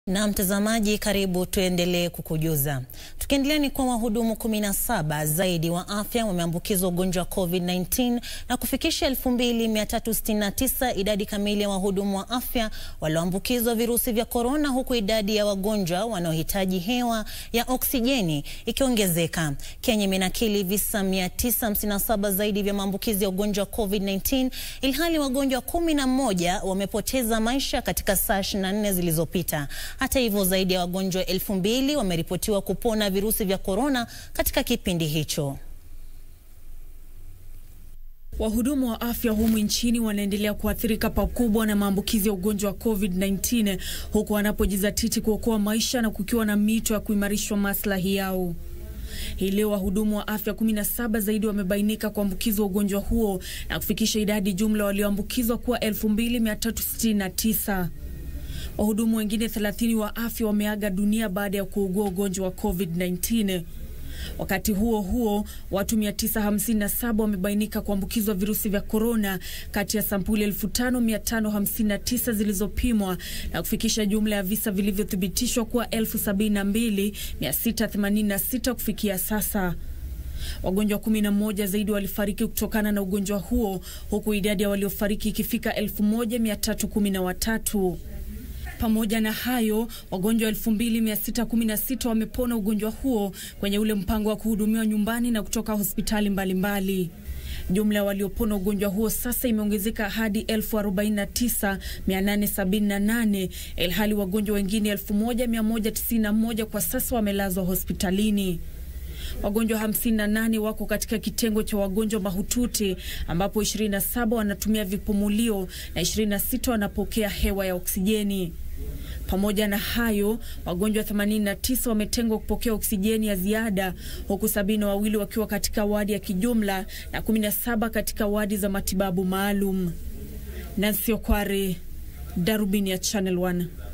Na mtazamaji, karibu tuendelee kukujuza. Tukiendelea ni kwa wahudumu 17 zaidi wa afya wameambukizwa ugonjwa wa COVID-19 na kufikisha 2369 idadi kamili ya wahudumu wa afya walioambukizwa virusi vya korona, huku idadi ya wagonjwa wanaohitaji hewa ya oksijeni ikiongezeka. Kenya imenakili visa 957 zaidi vya maambukizi ya ugonjwa wa COVID-19 ilhali wagonjwa 11 wamepoteza maisha katika saa 24 zilizopita. Hata hivyo zaidi ya wagonjwa elfu mbili wameripotiwa kupona virusi vya korona katika kipindi hicho. Wahudumu wa afya humu nchini wanaendelea kuathirika pakubwa na maambukizi ya ugonjwa wa COVID-19 huku wanapojizatiti kuokoa maisha na kukiwa na mito ya kuimarishwa maslahi yao. Hii leo wahudumu wa afya 17 zaidi wamebainika kuambukizwa ugonjwa huo na kufikisha idadi jumla walioambukizwa kuwa 2369. Wahudumu wengine 30 wa afya wameaga dunia baada ya kuugua ugonjwa wa COVID-19. Wakati huo huo, watu 957 wamebainika kuambukizwa virusi vya korona kati ya sampuli 5559 zilizopimwa na kufikisha jumla ya visa vilivyothibitishwa kuwa 72686 kufikia sasa. Wagonjwa 11 zaidi walifariki kutokana na ugonjwa huo huku idadi ya waliofariki ikifika 1313. Pamoja na hayo, wagonjwa 2616 wamepona ugonjwa huo kwenye ule mpango wa kuhudumiwa nyumbani na kutoka hospitali mbalimbali. Jumla ya waliopona ugonjwa huo sasa imeongezeka hadi 49878 ilhali wagonjwa wengine 1191 kwa sasa wamelazwa hospitalini. Wagonjwa 58 wako katika kitengo cha wagonjwa mahututi ambapo 27 wanatumia vipumulio na 26 wanapokea hewa ya oksijeni. Pamoja na hayo, wagonjwa 89 wametengwa kupokea oksijeni ya ziada huku sabini na wawili wakiwa katika wadi ya kijumla na 17 katika wadi za matibabu maalum. Nancy Okware, Darubini ya Channel 1.